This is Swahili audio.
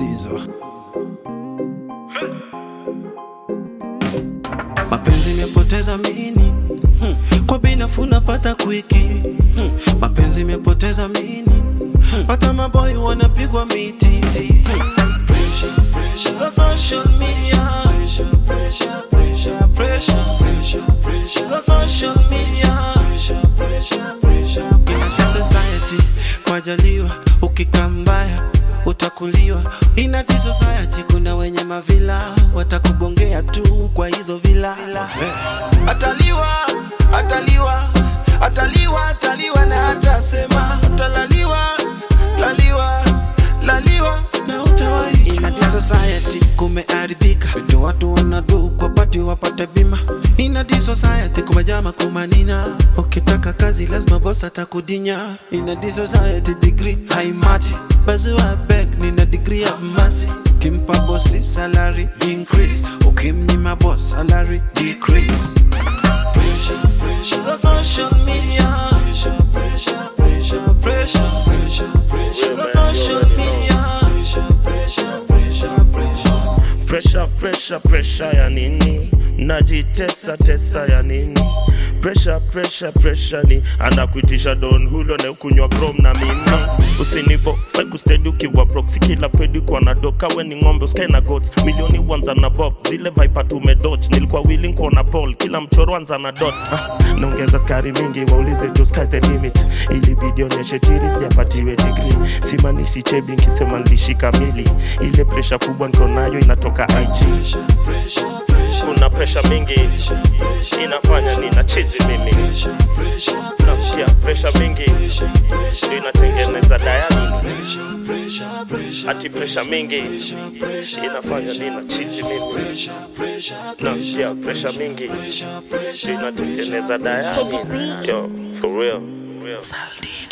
Zizo. Mapenzi imepoteza mini hmm. Kwa bei nafuu napata kwiki hmm. Mapenzi imepoteza mini hmm. Hata maboy wanapigwa miti hmm. Pressure, pressure. The social media pressure, pressure, pressure, pressure, pressure, pressure. The social media pressure, pressure, pressure, pressure. In a society kwajaliwa ukikaa mbaya utakuliwa in a society kuna wenye mavila watakugongea tu kwa hizo vila ataliwa ataliwa ataliwa ataliwa na atasema atalaliwa laliwa laliwa na utawaijua in a society kumeharibika vitu watu wanadu kwa pati wapate bima in a society kumejama kumanina ukitaka kazi lazima boss atakudinya in a society degree haimati bazua beg nina degree ya masi kimpa bosi salary increase ukimnyima boss salary decrease pressure, pressure. The social media pressure, pressure, pressure, pressure, pressure, pressure. The social media pressure, pressure, pressure, pressure. Pressure, pressure, pressure ya nini? Najitesa tesa ya nini? Pressure, pressure, pressure ni anakuitisha don hulo na ukunywa chrome na mimi usinipo fai kustedi ukiwa proxy kila pedi kwa na doka we ni ng'ombe usikae na goats milioni wanza na bob zile vipa tumedot nilikuwa willing kuona paul kila mchoro anza na dot ah, naongeza skari mingi waulize jo sky's the limit ili video onyeshe tiri sijapatiwe degree simanishi chebi nkisema nilishika mili ile presha kubwa niko nayo inatoka IG Pressure, pressure, pressure, kuna presha mingi inafanya nina chizi mimi pressure, pressure, nasikia presha mingi ndio inatengeneza dayani pressure, pressure, pressure, ati presha mingi pressure, inafanya nina chizi mimi pressure, pressure, nasikia presha mingi pressure, pressure. ndio inatengeneza dayani yo for real Saldi.